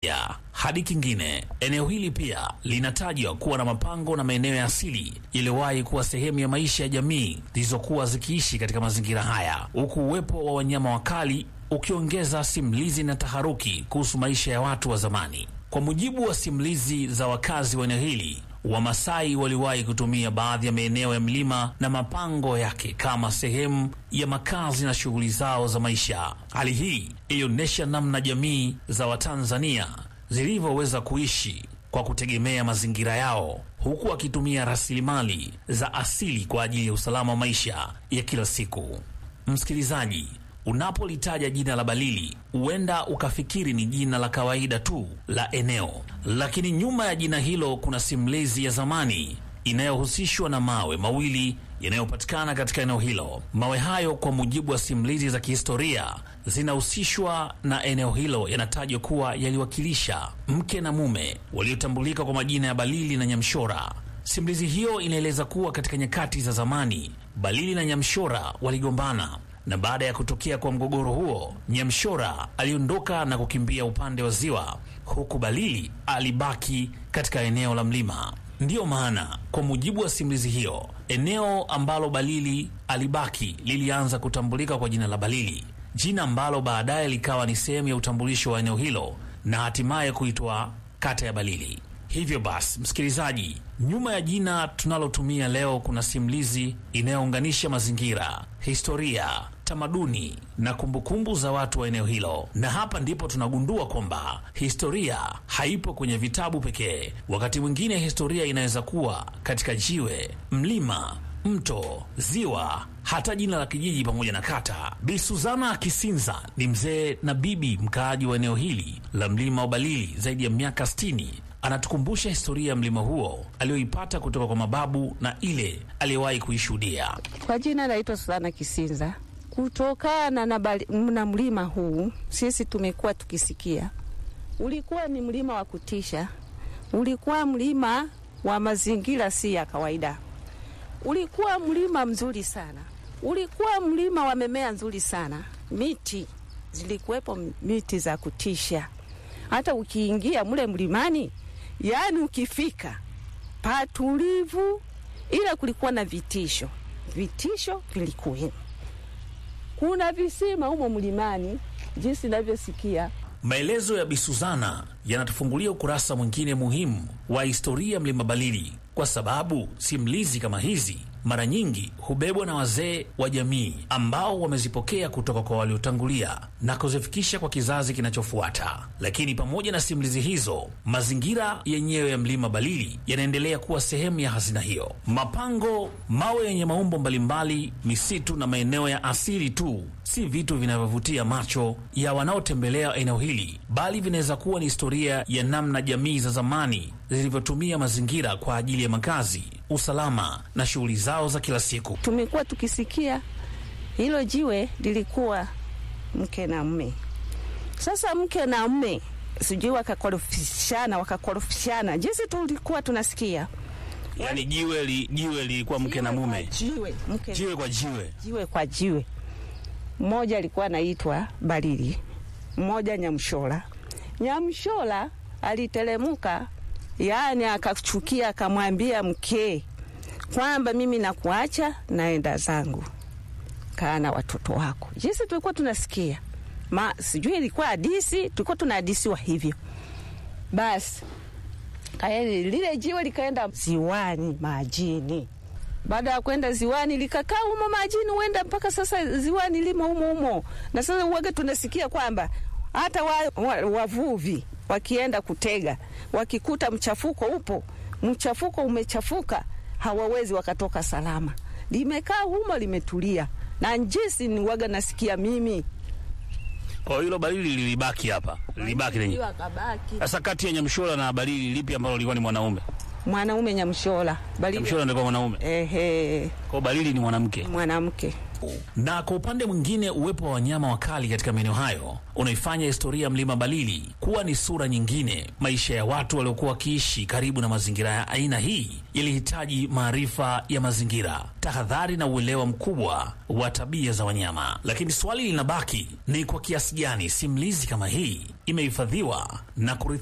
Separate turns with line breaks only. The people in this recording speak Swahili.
ya hadi kingine. Eneo hili pia linatajwa kuwa na mapango na maeneo ya asili yaliyowahi kuwa sehemu ya maisha ya jamii zilizokuwa zikiishi katika mazingira haya, huku uwepo wa wanyama wakali ukiongeza simulizi na taharuki kuhusu maisha ya watu wa zamani. Kwa mujibu wa simulizi za wakazi wa eneo hili, Wamasai waliwahi kutumia baadhi ya maeneo ya milima na mapango yake kama sehemu ya makazi na shughuli zao za maisha. Hali hii ilionyesha namna jamii za Watanzania zilivyoweza kuishi kwa kutegemea mazingira yao, huku wakitumia rasilimali za asili kwa ajili ya usalama wa maisha ya kila siku. Msikilizaji, Unapolitaja jina la Balili huenda ukafikiri ni jina la kawaida tu la eneo, lakini nyuma ya jina hilo kuna simulizi ya zamani inayohusishwa na mawe mawili yanayopatikana katika eneo hilo. Mawe hayo, kwa mujibu wa simulizi za kihistoria zinahusishwa na eneo hilo, yanatajwa kuwa yaliwakilisha mke na mume waliotambulika kwa majina ya Balili na Nyamshora. Simulizi hiyo inaeleza kuwa katika nyakati za zamani Balili na Nyamshora waligombana na baada ya kutokea kwa mgogoro huo, Nyamshora aliondoka na kukimbia upande wa ziwa, huku Balili alibaki katika eneo la mlima. Ndiyo maana kwa mujibu wa simulizi hiyo, eneo ambalo Balili alibaki lilianza kutambulika kwa jina la Balili, jina ambalo baadaye likawa ni sehemu ya utambulisho wa eneo hilo na hatimaye kuitwa kata ya Balili. Hivyo basi, msikilizaji, nyuma ya jina tunalotumia leo kuna simulizi inayounganisha mazingira, historia, tamaduni na kumbukumbu za watu wa eneo hilo. Na hapa ndipo tunagundua kwamba historia haipo kwenye vitabu pekee. Wakati mwingine historia inaweza kuwa katika jiwe, mlima, mto, ziwa, hata jina la kijiji pamoja na kata. Bi Suzana Kisinza ni mzee na bibi mkaaji wa eneo hili la mlima wa Balili zaidi ya miaka 60 anatukumbusha historia ya mlima huo aliyoipata kutoka kwa mababu na ile aliyewahi kuishuhudia.
Kwa jina naitwa Susana Kisinza. Kutokana na, bali, na mlima huu sisi tumekuwa tukisikia, ulikuwa ni mlima wa kutisha, ulikuwa mlima wa mazingira si ya kawaida, ulikuwa mlima mzuri sana, ulikuwa mlima wa mimea nzuri sana, miti zilikuwepo, miti za kutisha. Hata ukiingia mle mlimani Yaani ukifika patulivu, ila kulikuwa na vitisho. Vitisho vilikuwemo, kuna visima humo mlimani, jinsi navyosikia.
Maelezo ya Bisuzana yanatufungulia ukurasa mwingine muhimu wa historia ya mlima Balili, kwa sababu simulizi kama hizi mara nyingi hubebwa na wazee wa jamii ambao wamezipokea kutoka kwa waliotangulia na kuzifikisha kwa kizazi kinachofuata. Lakini pamoja na simulizi hizo, mazingira yenyewe ya mlima Balili yanaendelea kuwa sehemu ya hazina hiyo. Mapango, mawe yenye maumbo mbalimbali, misitu na maeneo ya asili tu si vitu vinavyovutia macho ya wanaotembelea eneo hili, bali vinaweza kuwa ni historia ya namna jamii za zamani zilivyotumia mazingira kwa ajili ya makazi, usalama na shughuli zao za kila siku.
Tumekuwa tukisikia hilo jiwe lilikuwa mke na mme. Sasa mke na mme sijui wakakorofishana, wakakorofishana jinsi tulikuwa tunasikia,
Yani jiwe li, jiwe lilikuwa mke na mume,
jiwe, mke
jiwe kwa jiwe.
jiwe kwa jiwe. Mmoja alikuwa anaitwa Balili, mmoja Nyamshola. Nyamshola aliteremuka, yaani akachukia, akamwambia mke kwamba mimi nakuacha, naenda zangu, kaa na watoto wako. Jinsi tulikuwa tunasikia ma, sijui ilikuwa hadisi, tulikuwa tunahadisiwa hivyo. Basi kaeni lile jiwe likaenda ziwani, majini baada ya kwenda ziwani likakaa humo majini, huenda mpaka sasa ziwani limo humo humo. Na sasa uwaga tunasikia kwamba hata wavuvi wa, wa wakienda kutega wakikuta mchafuko upo, mchafuko umechafuka, hawawezi wakatoka salama, limekaa humo limetulia. Na njisi ni waga nasikia mimi
Kwa hilo Balili lilibaki hapa, lilibaki lenye.
akabaki
Sasa kati ya Nyamshola na Balili lipi ambalo lilikuwa ni mwanaume?
mwanaume Nyamshola Balili,
Nyamshola ndio mwanaume,
ehe,
kwa Balili ni mwanamke.
mwanamke
Na kwa upande mwingine, uwepo wa wanyama wakali katika maeneo hayo unaifanya historia ya mlima Balili kuwa ni sura nyingine. Maisha ya watu waliokuwa wakiishi karibu na mazingira ya aina hii yalihitaji maarifa ya mazingira, tahadhari na uelewa mkubwa wa tabia za wanyama. Lakini swali linabaki ni kwa kiasi gani simulizi kama hii imehifadhiwa na kurithi